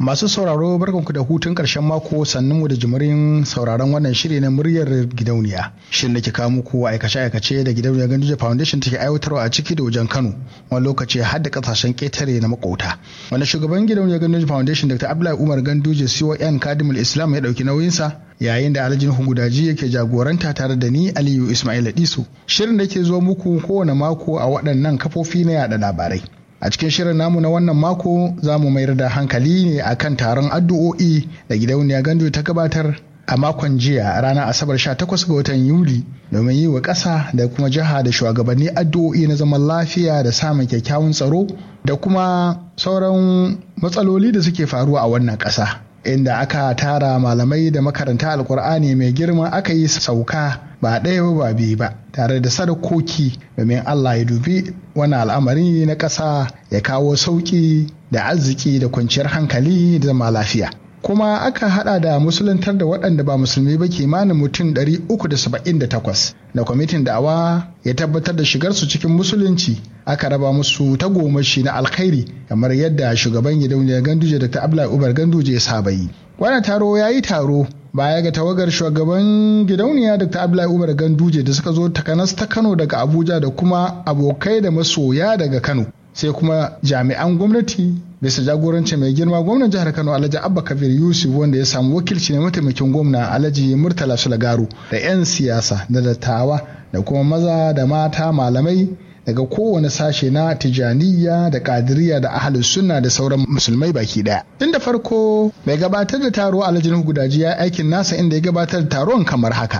Masu sauraro barkanku da hutun ƙarshen mako sannan mu da jimirin sauraron wannan shiri na muryar gidauniya. Shirin da ke kawo muku aikace-aikace da gidauniyar Ganduje Foundation take aiwatarwa a ciki da wajen Kano wani lokaci har da ƙasashen ƙetare na makota. Wanda shugaban gidauniyar Ganduje Foundation Dr. Abdullahi Umar Ganduje CON Kadimul Islam ya ɗauki nauyinsa yayin da Alhaji Hungudaji yake jagoranta tare da ni Aliyu Ismail Disu. Shirin da ke zo muku kowane mako a waɗannan kafofi na yada labarai. a cikin shirin namu na wannan mako za mu mayar da hankali ne akan taron addu'o'i da gidauniya gandu ta gabatar a makon jiya ranar asabar 18 ga watan yuli domin yi wa ƙasa da kuma jiha da shugabanni addu'o'i na zaman lafiya da samun kyakkyawan tsaro da kuma sauran matsaloli da suke faruwa a wannan ƙasa inda aka tara malamai da makaranta alkur'ani mai girma aka yi sauka ba ɗaya ba biyu ba tare da sadakoki domin Allah ya dubi wani al'amari na ƙasa ya kawo sauƙi da arziki da kwanciyar hankali da zama lafiya. kuma aka hada da musuluntar da waɗanda ba musulmi ba kimanin mutum 378 da kwamitin da'awa ya tabbatar da shigarsu cikin musulunci aka raba musu tagomashi na alkhairi kamar yadda shugaban gidauniyar ganduje dr abdullahi ubar ganduje ya saba yi wannan taro ya yi taro baya ga tawagar shugaban gidauniya dr abdullahi umar ganduje da suka zo takanas ta kano daga abuja da kuma abokai da masoya daga kano sai kuma jami'an gwamnati bisa jagoranci mai girma gwamnan jihar kano alhaji abba kabir yusuf wanda ya samu wakilci na mataimakin gwamna alhaji murtala sulagaru da 'yan siyasa da dattawa da kuma maza da mata malamai daga kowane sashe na tijaniya da kadiriya da ahalus sunna da sauran musulmai baki daya tun da farko mai gabatar da taro alhaji nuhu gudaji ya aikin nasa inda ya gabatar da taron kamar haka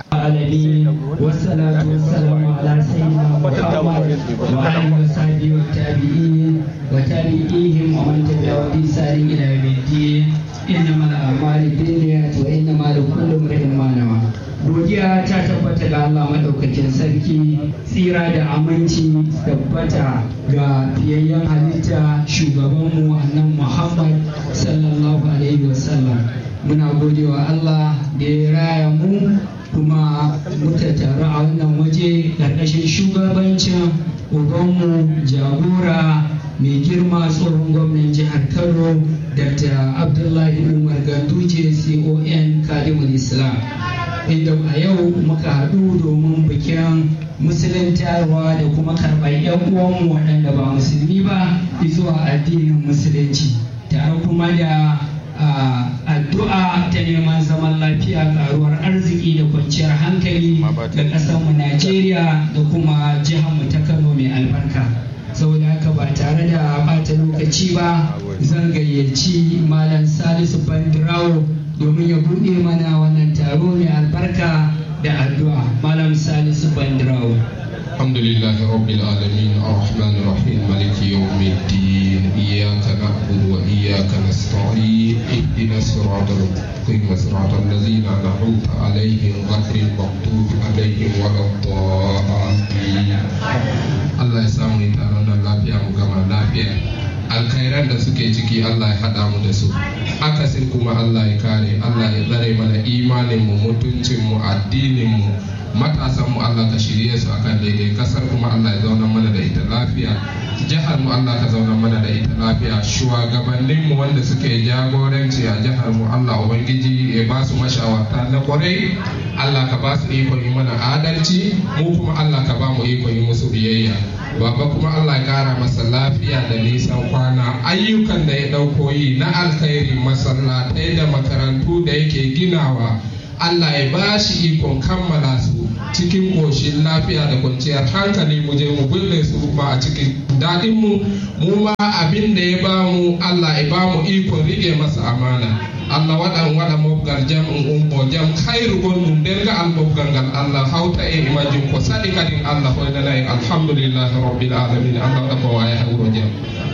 إنما الأعمال بالنيات وإنما لكل امرئ ما نوى godiya ta tabbata ga Allah maɗaukakin sarki tsira da aminci tabbata ga fiyayyen halitta shugabanmu annan Muhammad sallallahu alaihi wasallam muna godewa Allah da ya raya mu kuma muka taru a wannan waje ƙarƙashin shugabancin ubanmu jagora mai girma tsohon gwamnan jihar Kano Dr. Abdullahi Umar Ganduje CON Kadimul Islam. inda a yau muka haɗu domin bikin musuluntarwa da kuma karɓar 'yan uwanmu waɗanda ba musulmi ba zuwa addinin musulunci tare kuma da addu'a ta neman zaman lafiya karuwar arziki da kwanciyar hankali da ƙasarmu najeriya da kuma jiharmu ta kano mai albarka saboda haka ba tare da ɓata lokaci ba zan gayyaci malam salisu bandirawo domin ya buɗe mana wannan taro mai albarka da addu'a malam salisu bandrawo الحمد لله رب العالمين الرحمن الرحيم مالك يوم الدين إياك نعبد وإياك نستعين اهدنا الصراط المستقيم صراط الذين أنعمت عليهم غير المغضوب عليهم ولا الضالين الله يسامح تارونا لافيا مكما لافيا alkhairan da suke ciki Allah ya haɗa mu da su akasin kuma Allah ya kare Allah ya tsare mana imanin mu mutuncin mu addinin mu matasan mu Allah ka shirye su akan daidai kasar kuma Allah ya zauna mana da ita lafiya jihar mu Allah ka zauna mana da ita lafiya shugabannin mu wanda suke jagoranci a jihar mu Allah ubangiji ya ba su mashawarta na kwarai Allah ka ba su ikon yi mana adalci mu kuma Allah ka ba mu ikon yi musu biyayya baba kuma Allah ya kara masa lafiya da nisan kwana ayyukan da ya dauko yi na alkhairi masallatai da makarantu da yake ginawa Allah ya ba shi ikon kammala su cikin ƙoshin lafiya da kwanciyar hankali mu je mu bulle su ba a cikin daɗin mu mu ma abin da ya ba mu Allah ya ba mu ikon rike masa amana Allah waɗan waɗa mobgal jam in umbo jam khairu gonɗum nder ga al mobgal ngal Allah hawta e majum ko saɗi kadin Allah hoynanayi alhamdulillahi rabbil alamin Allah waɗa ko waya hawro jam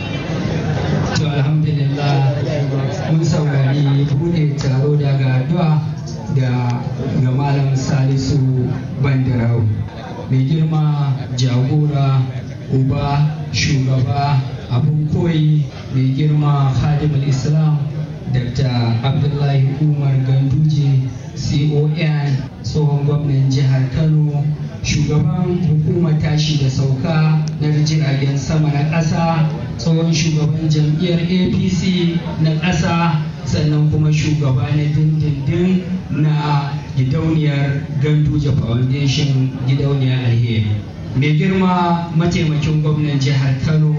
to alhamdulillah mun saurari bude taro daga addu'a da ga malam salisu bandarau mai girma jagora uba shugaba abun koyi mai girma khadimul islam dr abdullahi umar ganduje con tsohon gwamnan jihar kano shugaban hukumar tashi da sauka na jiragen sama na ƙasa tsohon shugaban jam'iyyar apc na ƙasa sannan kuma shugaba na dindindin na gidauniyar ganduje foundation gidauniyar alheri mai girma mataimakin gwamnan jihar kano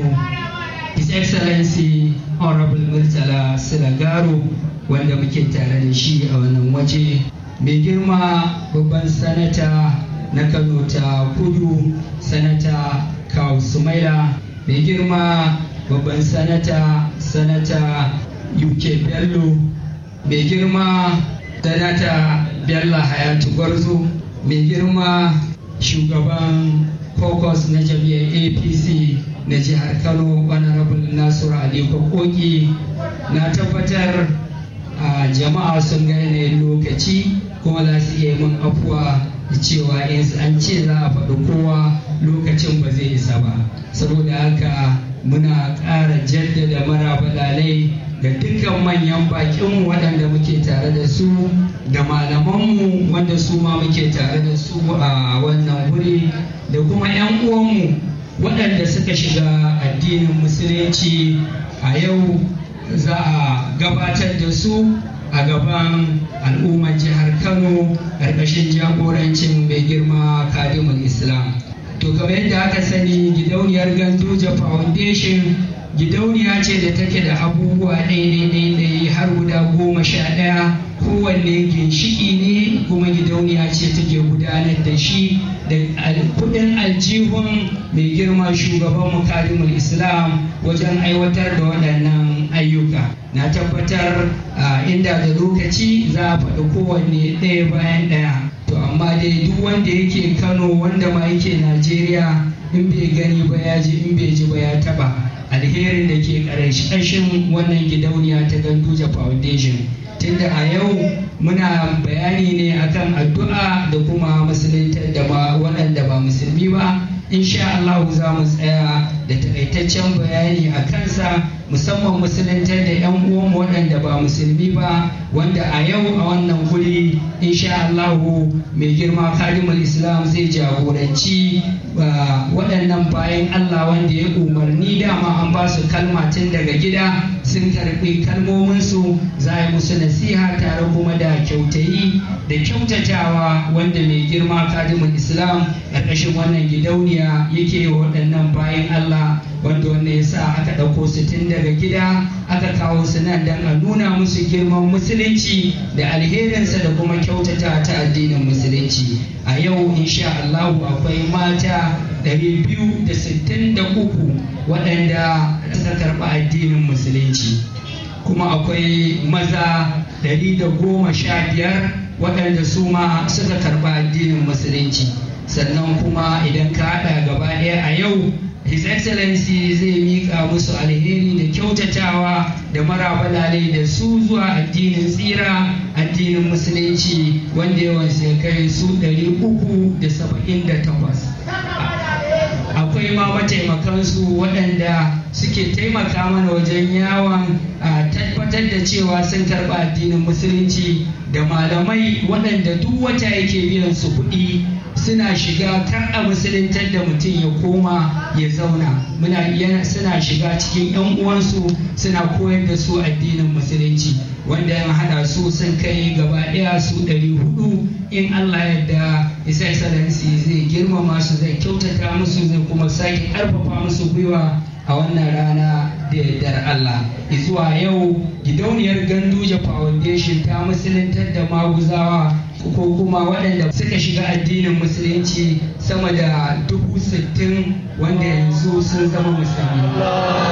his excellency honorable murtala silagaro wanda muke tare da shi a wannan waje mai girma babban sanata na kano ta kudu sanata kawu sumaila mai girma babban sanata sanata uk bello mai girma sanata bello hayatu gwarzo mai girma shugaban caucus na jam'iyyar apc na jihar kano honorable nasiru ali koki na tabbatar a jama'a sun ga yanayin lokaci kuma za su iya min afuwa da cewa in an ce za a faɗi kowa lokacin ba zai isa ba saboda haka muna ƙara jaddada marabalalai ga dukkan manyan bakinmu waɗanda muke tare da su da malamanmu wanda su ma muke tare da su a wannan wuri da kuma 'yan uwanmu waɗanda suka shiga addinin musulunci a yau za a gabatar da su a gaban al'ummar jihar kano ƙarƙashin jagorancin mai girma kadimul islam to kamar yadda aka sani gidauniyar ganduja foundation gidauniya ce da take da abubuwa ɗaya har guda goma sha ɗaya kowanne ginshiki ne kuma gidauniya ce take gudanar da shi da kudin aljihun mai girma shugaban mukarimul islam wajen aiwatar da waɗannan ayyuka na tabbatar inda da lokaci za a faɗi kowanne ɗaya bayan ɗaya to amma dai duk wanda yake kano wanda ma yake najeriya in bai gani ba ya ji in bai ji ba ya taba alherin da ke ƙarshen wannan gidauniya ta ganduja foundation tunda a yau muna bayani ne akan addu'a da kuma musulunta da ba waɗanda ba musulmi ba insha Allah za mu tsaya da takaitaccen bayani a kansa musamman musuluntar da 'yan uwanmu waɗanda ba musulmi ba wanda a yau a wannan guri insha Allah mai girma kalimul islam zai jagoranci waɗannan bayan Allah wanda ya umarni dama an ba su kalma tun daga gida sun karɓi kalmominsu za a yi musu nasiha tare kuma da kyautayi da kyautatawa wanda mai girma kadimul islam ƙarƙashin wannan gidauniya yake waɗannan bayan Allah wanda wanda ya sa aka ɗauko su tun daga gida aka kawo su nan don a nuna musu girman musulunci da alherinsa da kuma kyautata ta addinin musulunci a yau insha Allahu akwai mata 263 waɗanda suka karɓi addinin musulunci kuma akwai maza 115 waɗanda su ma suka karɓi addinin musulunci sannan kuma idan ka haɗa gaba ɗaya a yau his excellency zai miƙa musu alheri da kyautatawa da marabalale da su zuwa addinin tsira addinin musulunci wanda yawan sai kai su 378 akwai ma mataimakansu waɗanda suke taimaka mana wajen yawon tabbatar da cewa sun karɓa addinin musulunci da malamai waɗanda duk wata yake biyan su kuɗi suna shiga kar a musuluntar da mutum ya koma ya zauna muna suna shiga cikin yan uwansu suna koyar da su addinin musulunci wanda ya hada su sun kai gaba ɗaya su ɗari hudu in Allah yadda isa excellency zai girmama su zai kyautata musu zai kuma sake ƙarfafa musu gwiwa a wannan rana da yardar Allah zuwa yau gidauniyar ganduje foundation ta musuluntar da maguzawa ko kuma waɗanda suka shiga addinin musulunci sama da dubu sittin wanda yanzu sun zama musulmi